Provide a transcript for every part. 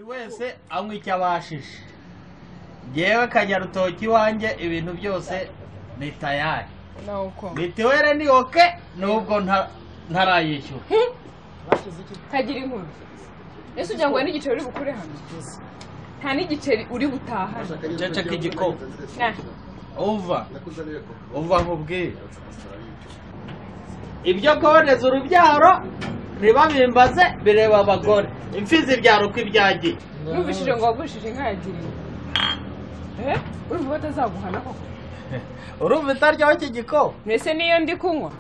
wese anywa icyo abashije ngewe akanyarutoki iwanjye ibintu byose ni tayari nuko mitiwere ni oke nubwo nta- ntarayishyura kagira inkuru ese ugira ngo hari n'igiceri uri bukure hano nta n'igiceri uri butahane ceceka igikoma Na, uva uva nkubwire ibyo kuboneza urubyaro ntibabimbaze bireba abagore imfizi ibyara uko ibyagiye numvishije ngo wagurishije inka yagiriye Eh, urumva ko atazaguhana koko urumva itaryaho iki gikoma mbese niyo ndi kunywa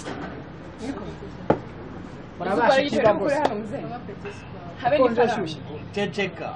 urabasha igiceri uri bukure hano muzehe habe n'ifaranga ceceka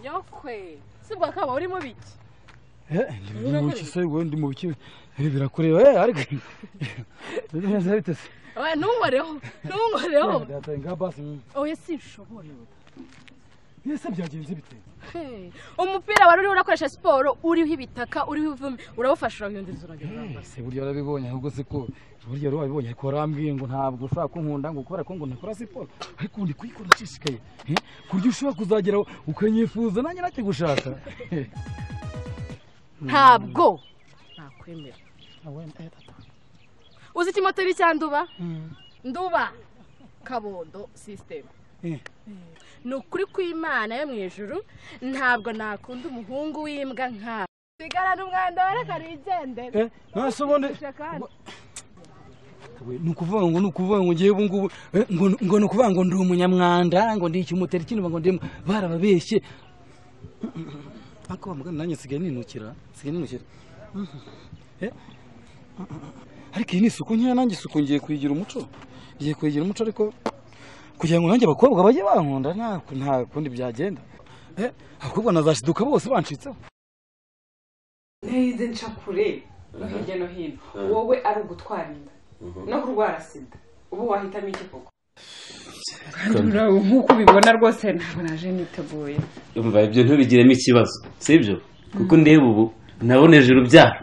nyokwe sibwa kaba urimo biki ndi mu biki se wowe ndi mu biki ibi birakureba eh ariko biri neza bitese Oya, ntunkoreho ntunkoreho ndataye nka basi oya sinshobora yese byagenze bite Hey, umupira wari uriho urakoresha siporo uriho ibitaka uriho ivumi urawufasha urabiyongeza uragenda se burya warabibonye ahubwo se ko burya rero wabibonye ariko warambwiye ngo ntabwo ushobora kunkunda ngo kubera ko ngo ntakora siporo ariko ubu ndi kuyikora nshishikaye eh, ku buryo ushobora kuzagera ukanyifuza nanjye nakigushaka Eh, ntabwo nakwemera uzi icyo moto iri cyanduba nduba kabondo sisiteme Eh. ni ukuri kw'imana yo mu ijuru ntabwo nakunda umuhungu w'imbwa nkawe sigarana umwanda wareka nigendere eh nase ubundi kandi we, ni ukuvuga ngo ni ukuvuga ngo ngewe ubu ngubu eh, ngo ngo ni ukuvuga ngo ndi umunyamwanda ngo ndi ikimoteri kino ngo ndi barababeshye ariko bamugana nanjye nsigaye ninukira nsigaye ninukira Eh? ariko iyi ni isuku nkeya nanjye isuku ngiye kuyigira umuco ngiye kuyigira umuco ariko kugira ngo nanjye abakobwa bajye bankunda nta nta kundi byagenda Eh, abakobwa nazashiduka bose bancitseho ntize nca kure no hirya no hino wowe ari ugutwara inda no kurwara sida ubu wahitamo iki koko nk'uko ubibona rwose ntabwo naje niteguye umva ibyo ntubigiremo ikibazo sibyo kuko ndeba ubu naboneje urubyaro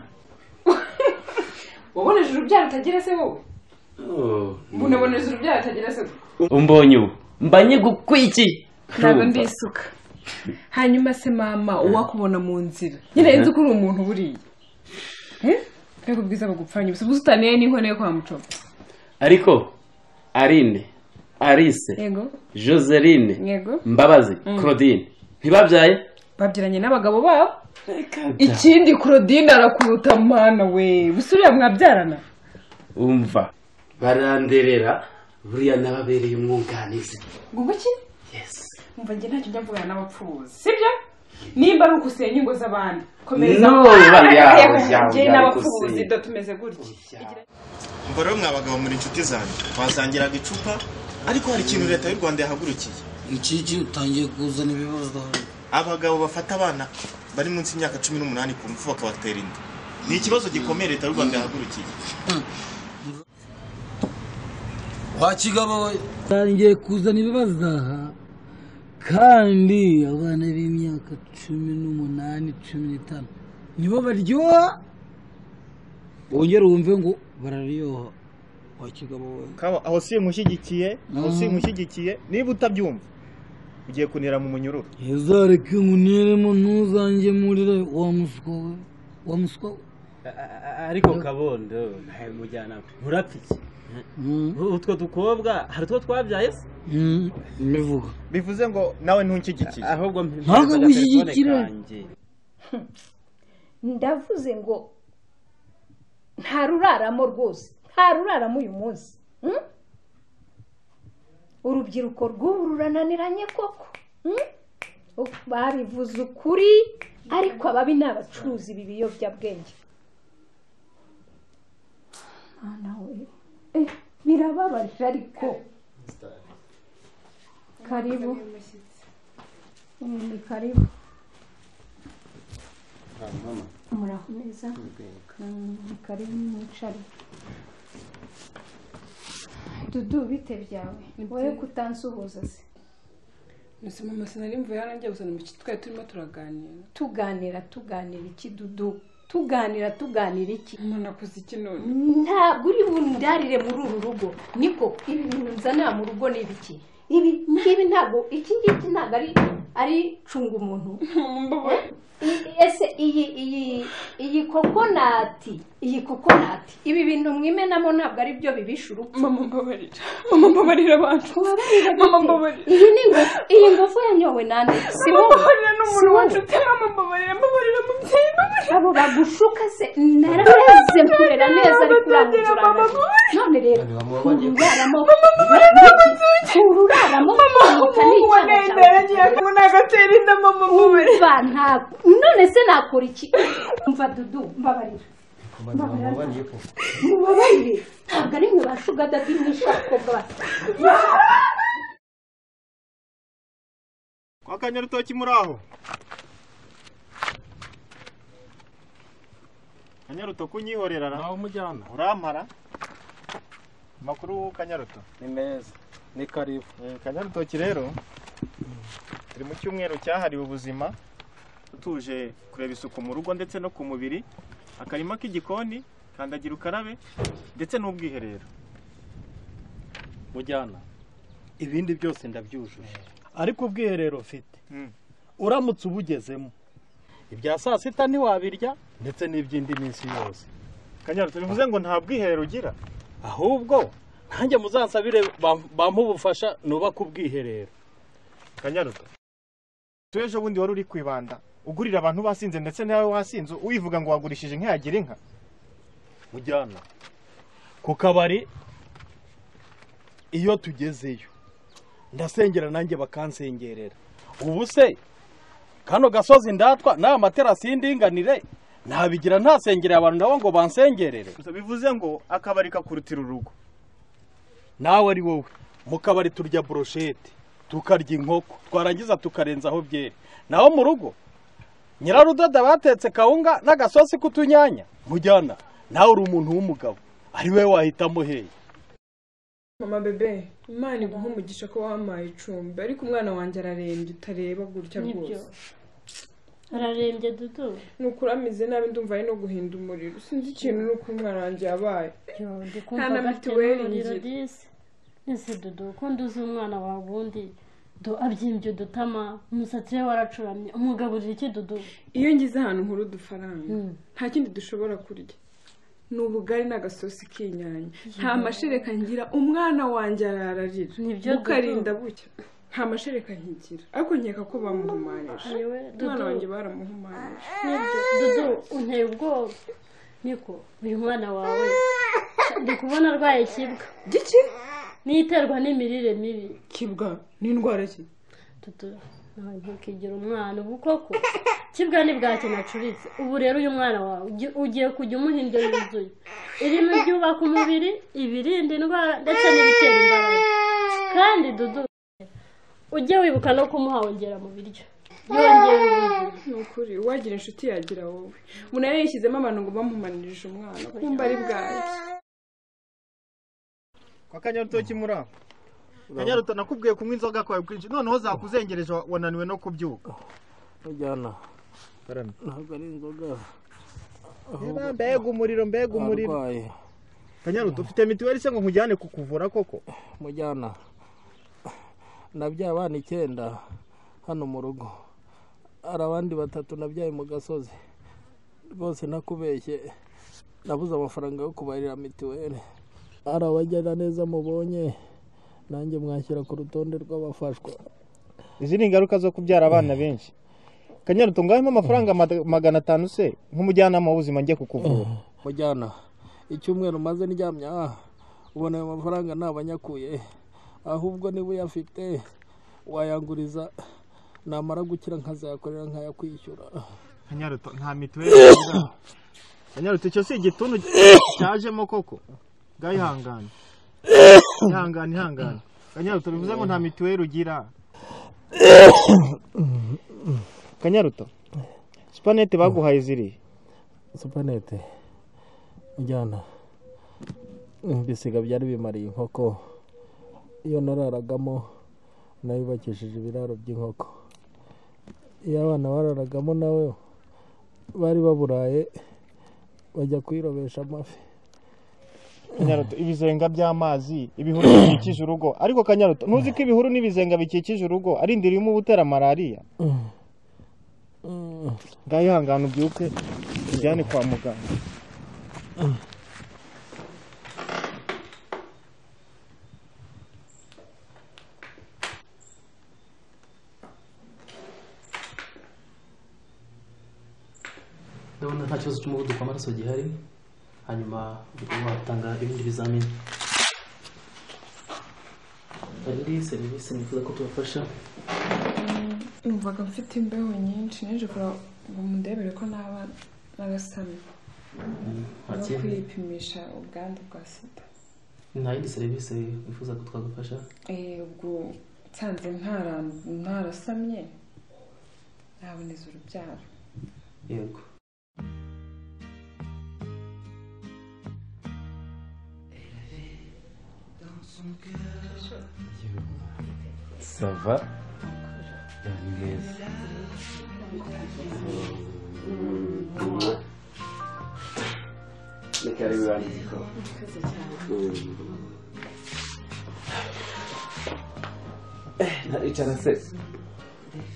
waboneje urubyaro utagira se wowe unaboneza urubyaro utagira se umbonye ubu mbanye gukwikiye ntabwo ndisuka hanyuma se mama uwakubona mu nzira nyine nzi ko uri umuntu buriya Eh? mbega ubwiza bugupfanye gusa ubusitaniye n'inkone yo kwa mucoba ariko arine arise yego joseline yego mbabazi claudine ntibabyaye babyiranye n'abagabo babo ikindi claudine arakuruta mana we busuriya mwabyarana umva baranderera buriya n'ababereye umwunganizi ngo iki mva njye ntacyo njya mvugana n'abapfubuzi sibyo nimba ari ukusenya ingo z'abandi komeza No, Ah, yawe, reka yawe, njye yawe n'abapfubuzi gusenya. do tumeze gutya umva rero mwabagabo muri inshuti zanjye twasangiraga icupa ariko hari ikintu leta y'u rwanda yahagurukiye ikiki utangiye kuzana ibibazo abagabo bafata abana bari munsi y'imyaka cumi n'umunani ku ngufu bakabatera inda ni ikibazo gikomeye leta y'u rwanda yahagurukiye wakigabo we ngiye kuzana ibibazo aha kandi abana b'imyaka cumi n'umunani cumi n'itanu nibo baryoha wongere wumve ngo bararyoha wakigabo we aho si imushyigikiye aho si imushyigikiye niba utabyumva ugiye kunira mu munyururu ntuzareke nkuniremo ntuzangemurire wa muswa we wa muswa we ariko kabondo ntawe mujyanama urapfa iki Mm, utwo dukobwa hari utwo twabyaye se mm, mbivuga bivuze ngo nawe ntushyigikiye ahubwo Ntabwo gushyigikira. ndavuze ngo nta ruraramo rwose nta ruraramo uyu munsi mm? urubyiruko rw'ubu rurananiranye koko mm? Uf, babivuze ukuri ariko ababi ni abacuruzi ibi biyobyabwenge Mana we. Eh, birababaje ariko karibu Mm, ni karibu muraho neza Mm, ni karibu mwicare dudu bite byawe wowe kutansuhuza se mbese mama sinari hano njya gusa mu twari turimo turaganira tuganira tuganira iki dudu tuganira tuganira iki umuntu akoze iki none ntabwo uri bundarire muri uru rugo niko ibi bintu nzanira mu rugo ni ibiki ibi ngibi ntabwo iki ngiki ntabwo ari ari cunga umuntu mbabaye I- ese iyi iyi iyi kokonati iyi kokonati ibi bintu mwimenamo ntabwo ari byo bibisha urupfu mama mbabarira mama mbabarira abantu mama mbabarira iyi ni ingufu iyi ngufu yanyowe nande si mama wowe mbabarira ni umuntu Si wowe. wanshuti mama mbabarira mbabarira mubyeyi mbabarira abo bagushuka se narareze mkurera neza ariko Mama, mama, uramutse none rero uraramo uraramo ukanuka umuhungu wa n'icyana nayinde cyawe yaragiye kubona agatera inda mama mbabarira umva ntabwo none se nakora iki umva dudu mbabarira mbabarira mubabarire ntabwo ari mwe ba shugadadi mwishakobwa kwa kanyarutoki muri aho kanyarutoki unyihorera ra nawe umujyana urampara amakuru kanyaruto ni meza ni karibu Eh, kanyarutoki rero turi mu cyumweru cyahariwe ubuzima tuje kureba isuku mu rugo ndetse no ku mubiri akarima k'igikoni kandagira ukarabe ndetse n'ubwiherero mujyana ibindi byose ndabyujuje ariko ubwiherero mfite Mm. uramutse ubugezemo ibya saa sita ntiwabirya ndetse n'iby'indi minsi yose kanyaruto bivuze ngo nta bwiherero ugira ahubwo nanjye muzansabire bam- bampe ubufasha nubake ubwiherero kanyaruto tu ejo bundi wari uri kwibanda ugurira abantu basinze ndetse nawe wasinze wivuga ngo wagurishije inka yagira inka mujyana ku kabari iyo tugezeyo ndasengera nanjye bakansengerera ubu se kano gasozi ndatwa nta materasi y'indinganire nabigira ntasengereye abantu nabo ngo bansengerere bivuze ngo akabari kakurutira urugo nawe ari wowe mu kabari turya buroshete tukarya inkoko twarangiza tukarenzaho byeri naho mu rugo nyirarudoda batetse kawunga n'agasosi k'utunyanya mujyana nawe uri umuntu w'umugabo ari we wahitamo hehe mama bebe imana iguha umugisha ko wampaye icumbi ariko umwana wanjye ararembye utareba gutya rwose ararembye dudu nuko uramize nabi ndumva ari no guhinda umuriro sinzi ikintu nuko umwana wanjye yabaye Nta na dukumva gafite mituweli n'umuriro ngira. disi ese dudu ukunda uzi umwana wawe ubundi do abyimbye udutama umusatsi we waracuramye umugaburira iki dudu iyo ngize ahantu nkuru udufaranga nta kindi dushobora kurya ni ubugari n'agasosi k'inyanya nta mashereka ngira umwana wanjye arararira Nibyo, Dudu. bukarinda bucya nta mashereka nkigira ariko nkeka ko bamuhumanije yewe umwana dudu wanjye baramuhumanije nibyo dudu unteye ubwoba niko uyu mwana wawe ndi kubona arwaye kibwa giki n'iterwa n'imirire mibi kibwa n'indwara ki dudu nawe ntukigire umwana ubu koko kibwa ni bwacye nacuritse ubu rero uyu mwana wawe ugi- ugiye kujya umuha indyo yuzuye irimo ibyubaka umubiri ibirinda indwara ndetse n'ibitera imbaraga kandi dudu ujye wibuka no kumuha wongera mu biryo yongera ubuzima ni ukuri uwagira inshuti yagira wowe umuntu yari yishyizemo abantu ngo bamuhumanirije umwana kumva ari bwacye kwa kanyarutoki muri aho kanyaruto nakubwiye kunywa inzoga kwawe kwinshi noneho zakuzengereje wa- wananiwe no kubyuka mujyana ntabwo ari inzoga Eba, mbega umuriro mbega umuriro arwaye kanyaruto ufite mituweli se ngo nkujyane kukuvura koko mujyana nabyaye abana icyenda hano mu rugo hari abandi batatu nabyaye mu gasozi rwose ntakubeshye nabuze amafaranga yo kubarira mituweli hari abagenda neza mubonye nanjye mwanshyira ku rutonde rw'abafashwa izi ni ingaruka zo kubyara abana benshi kanyaruto ngahemo amafaranga mad- magana atanu se nk'umujyanama w'ubuzima njye kukuvura mujyana icyumweru maze ndyamye aha ubona ayo mafaranga ntabanyakuye ahubwo niba uyafite wayanguriza namara gukira nkazayakorera nkayakwishyura kanyaruto nta mituweli ugira. kanyaruto icyo si igituntu cyajemo koko ngayihangane ihangane ihangane kanyaruto bivuze ngo nta mituweli ugira kanyaruto supanete baguhaye ziriya supanete njyana ibisiga byari bimariye inkoko iyo nararagamo nayubakishije ibiraro by'inkoko iyo abana bararagamo nawe bari baburaye bajya kuyirobesha amafi kanyaruto ibizenga by'amazi ibihuru bikikije urugo ariko kanyaruto ntuzi ko ibihuru n'ibizenga bikikije urugo ari indiri irimo ubutera malariya ngaho ihangane ubyuke ujyane kwa muganga ndabona nta kibazo cy'umuvuduko w'amaraso gihari hanyuma ubwo watanga ibindi bizamini hari indi serivisi nifuza ko tubafasha numvaga mfite imbeho nyinshi naje kureba ngo mundebere ko naba n'agasami no hakindi? kwipimisha ubwandu bwa sida nta yindi serivisi wifuza ko twagufasha Eh, ubwo nsanze ntara- ntarasamye naboneza urubyaro yego sava neza reka rero urandike ko ntaricara se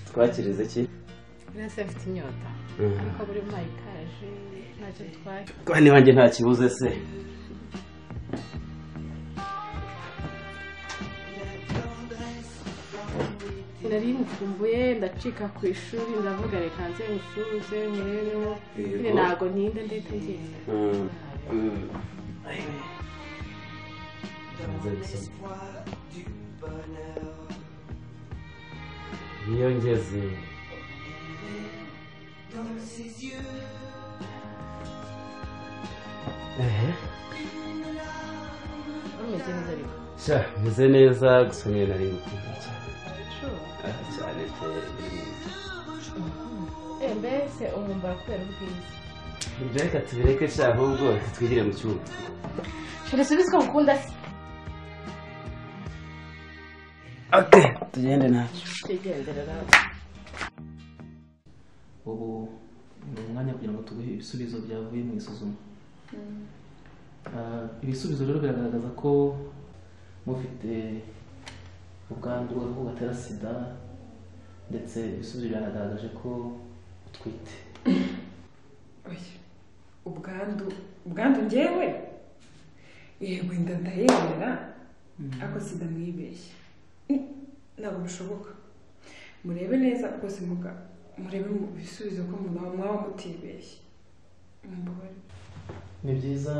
twakirize iki Nese afite inyota Mhm. ariko buri mwaka ikaje ntacyo twari kandi wanjye nta kibuze se nari mukumbuye ndacika ku ishuri ndavuga reka nze musubize murebeho Yego. nyine ntago ntinda ndahita ngenda Mm, mm. Nze gusoma. niyo ngeze ehe urumeze neza ariko sha meze neza gusa niyo nari gukunda cyane Sure. Ah, cyane pe Eh, mbese umwambaro kubera ubwiza ibyo reka tubireke sha ahubwo twigire mu cyuma shore subize ko ngukunda se tugende nacyo twigenderera ubu ni umwanya kugira ngo tuguhe ibisubizo byavuye mu isuzuma Ah, ibisubizo rero biragaragaza ko mufite ubwandu bw'agakoko gatera sida ndetse ibisubizo byanagaragaje ko utwite ubwandu ubwandu ngewe yego inda ndayemera ariko sida mwibeshye Mm, ntabwo bishoboka murebe neza rwose muga murebe mu bisubizo ko mwaba mwaba mutibeshye mumbabarire ni byiza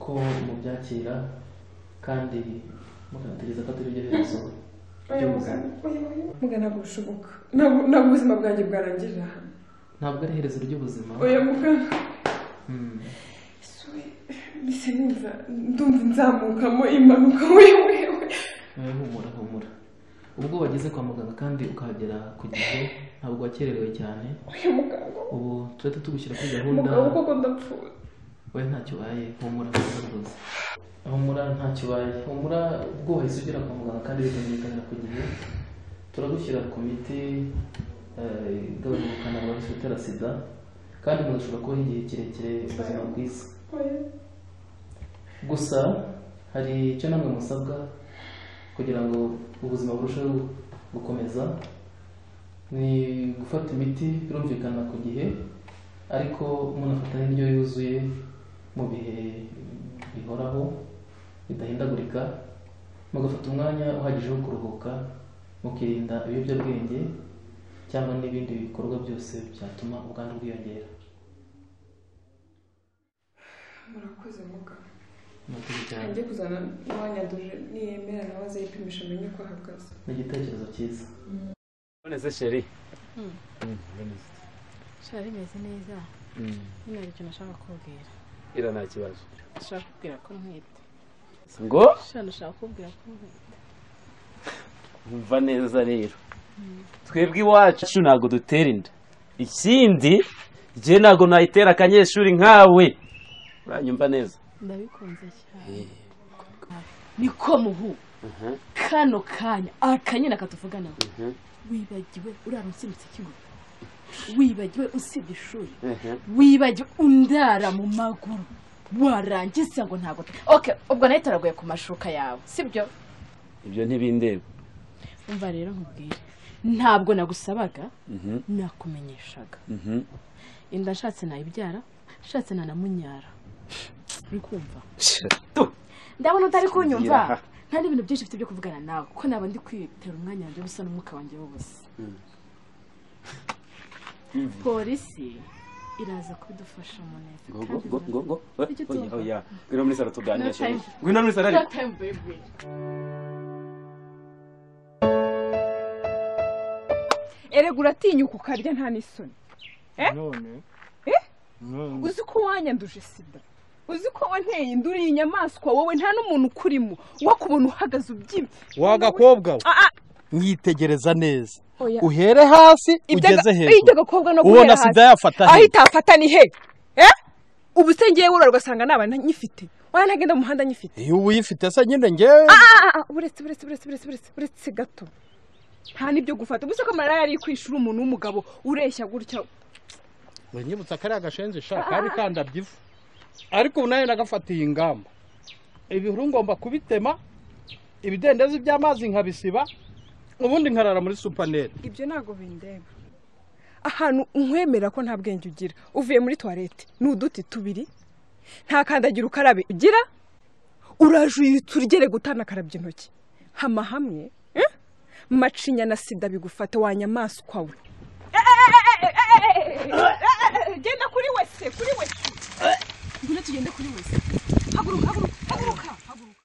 ko mubyakira kandi mukategereza ko atari byo bibazo by'umuganda muga ntabwo bishoboka ntabwo ntabwo ubuzima bwanjye bwarangirira hano ntabwo ari iherezo ry'ubuzima oya muganga Hmm. mbese numva ndumva nzamukamo impanuka wewe Eh, humura humura ubwo wageze kwa muganga kandi ukahagera ku gihe ntabwo wakererewe cyane ubu tujya tugushyira kuri gahunda mugabo koko ndapfuye we ntacyo ubaye humura humura rwose humura ntacyo ubaye humura ubwo wahise ugera kwa muganga kandi bikamenyekanira ku gihe turagushyira ku miti eh, igabanya ubukana bwa virusi itera sida kandi mugashobora kubaho igihe kirekire ubuzima bwiza gusa hari icyo namwe musabwa kugira ngo ubuzima burusheho gukomeza ni gufata imiti birumvikana ku gihe ariko munafata n'indyo yuzuye mu bihe bihoraho bidahindagurika mugafata umwanya uhagije wo kuruhuka mukirinda ibiyobyabwenge cyangwa n'ibindi bikorwa byose byatuma ubwandu bwiyongera murakoze muganga Murakoze cyane. ajye kuzana n'uwanyanduje niyemera nawe azayipimisha amenye uko ahagaze ni igitekerezo cyiza none sheri shora rimeze neza Mm. nyine hari ikintu nashaka kubwira ira nta kibazo nashaka kubwira ko ntwite ngo shana ushaka kubwira ko nkunda umva neza rero twebwe iwacu ntabwo dutera inda ikindi njye ntabwo nayitera akanyeshuri nkawe uranyumva neza ndabikunze cyane niko muhu kano kanya akanyana katuvuganaho wibagiwe urara unsimbutse ikigo wibagiwe usibye ishuri wibagiwe undara mu maguru warangiza ngo ntabwo oke ubwo nayo turagoye ku mashuka yawe sibyo ibyo ntibindeba umva rero nkubwire ntabwo nagusabaga nakumenyeshaga inda nshatse nayibyara nshatse nanamunyara uri kumva ndabona utari kunyumva nta n'ibintu byinshi mfite byo kuvugana nawe ko naba ndi kwitera umwanya wanjye w'ubusa n'umwuka wanjye w'ubusa polisi iraza kubidufasha mu neza ngo kandi ngo ngo ngo Icyo tuvuga. ngo oya ngwino muri salo tuganira No shebuja time. ngwino muri salo No ariko time, baby. erega uratinyuka ukarya nta n'isoni none uzi ko wanyanduje sida uzi ko wanteye inda uri inyamaswa wowe nta n'umuntu ukurimo wakubona uhagaze ubyibye wagakobwa we Ah, ah, mwitegereza neza oya. uhere hasi Ibyo aga- ugeze ibyo hejuru agakobwa no ubona guhera hasi. sida yafata aho he? itafata ni he Eh? ubu se ngewe urara ugasanga naba nyifite waba ntagenda mu muhanda nyifite iyo uyifite se nyine ngewe Ah, ah, ah, uretse uretse uretse uretse uretse uretse gato nta n'ibyo gufata ubu se ko marara yari ku ishuri umuntu w'umugabo ureshya gutya we nyibutsa kariya gashenzi sha kari kandabya ivu ariko ubu nayo nagafatiye ingamba ibihuru ngomba kubitema ibidendezi by'amazi nkabisiba ubundi nkarara muri supanete ibyo ntabwo bindeba ahantu unkwemera ko nta bwenge ugira uvuye muri tuwarete ni uduti tubiri nta kandagira ukarabe ugira urajuyitse urugere gutana akarabye intoki hama hamwe eh? macinya na sida bigufata wanyamaswa we genda kuri wese kuri wese ngwino tugende kuri wese haguruka haguruka haguruka haguruka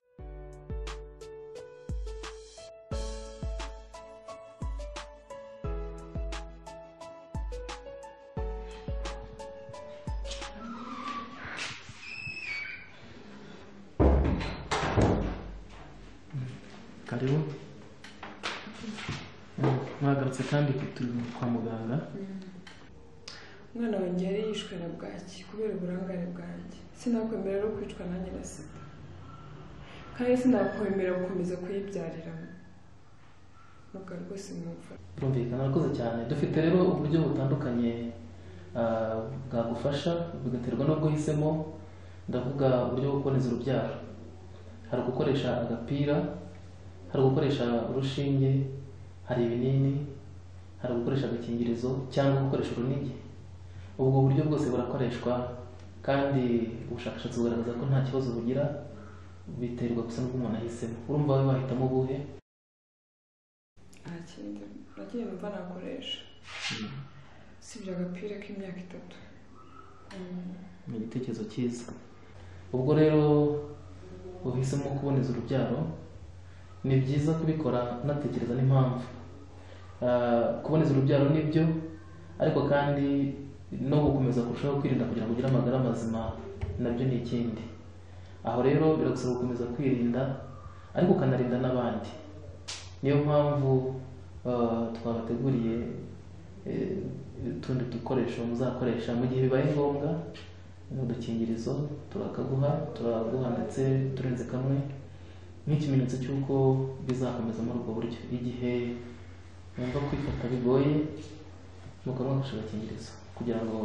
karibu mwagarutse kandi ku tuntu kwa muganga umwana wanjye yari yishwe na bwaki kubera uburangare bwanjye sinakwemera no kwicwa nanjye na sida kandi sinakwemera gukomeza kuyibyariramo nubwo rwose mwumva Birumvikana urakoze cyane dufite rero uburyo butandukanye ah, bwagufasha bigaterwa n'ubwo uhisemo ndavuga uburyo bwo kuboneza urubyaro hari ugukoresha agapira hari ugukoresha urushinge hari ibinini hari ugukoresha agakingirizo cyangwa gukoresha urunigi ubwo buryo bwose burakoreshwa kandi ubushakashatsi bugaragaza ko nta kibazo bugira biterwa gusa n'ubwo umuntu ahisemo urumva wowe wahitamo ubuhe nta kindi nagiye numva nakoresha usibye agapira k'imyaka itatu Mm. ni igitekerezo cyiza ubwo rero uhisemo kuboneza urubyaro ni byiza kubikora unatekereza n'impamvu Ah, kuboneza urubyaro ni byo ariko kandi no gukomeza kurushaho kwirinda kugira ngo ugire amagara mazima nabyo ni ikindi aho rero biragusaba gukomeza kwirinda ariko ukanarinda n'abandi niyo mpamvu ah, twabateguriye eh, utundi dukoresho muzakoresha mu gihe bibaye ngombwa ni udukingirizo turakaguha turaguha ndetse turenze kamwe nk'ikimenyetso cy'uko bizakomeza muri ubwo buryo igihe mwumva kwifata bigoye mukaba mwakoresha agakingirizo kugira ngo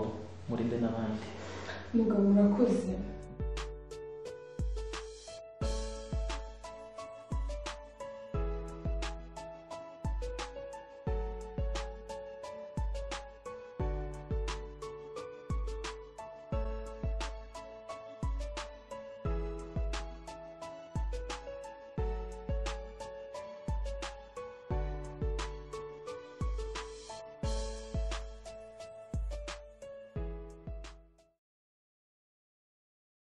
murinde n'abandi mugabo urakoze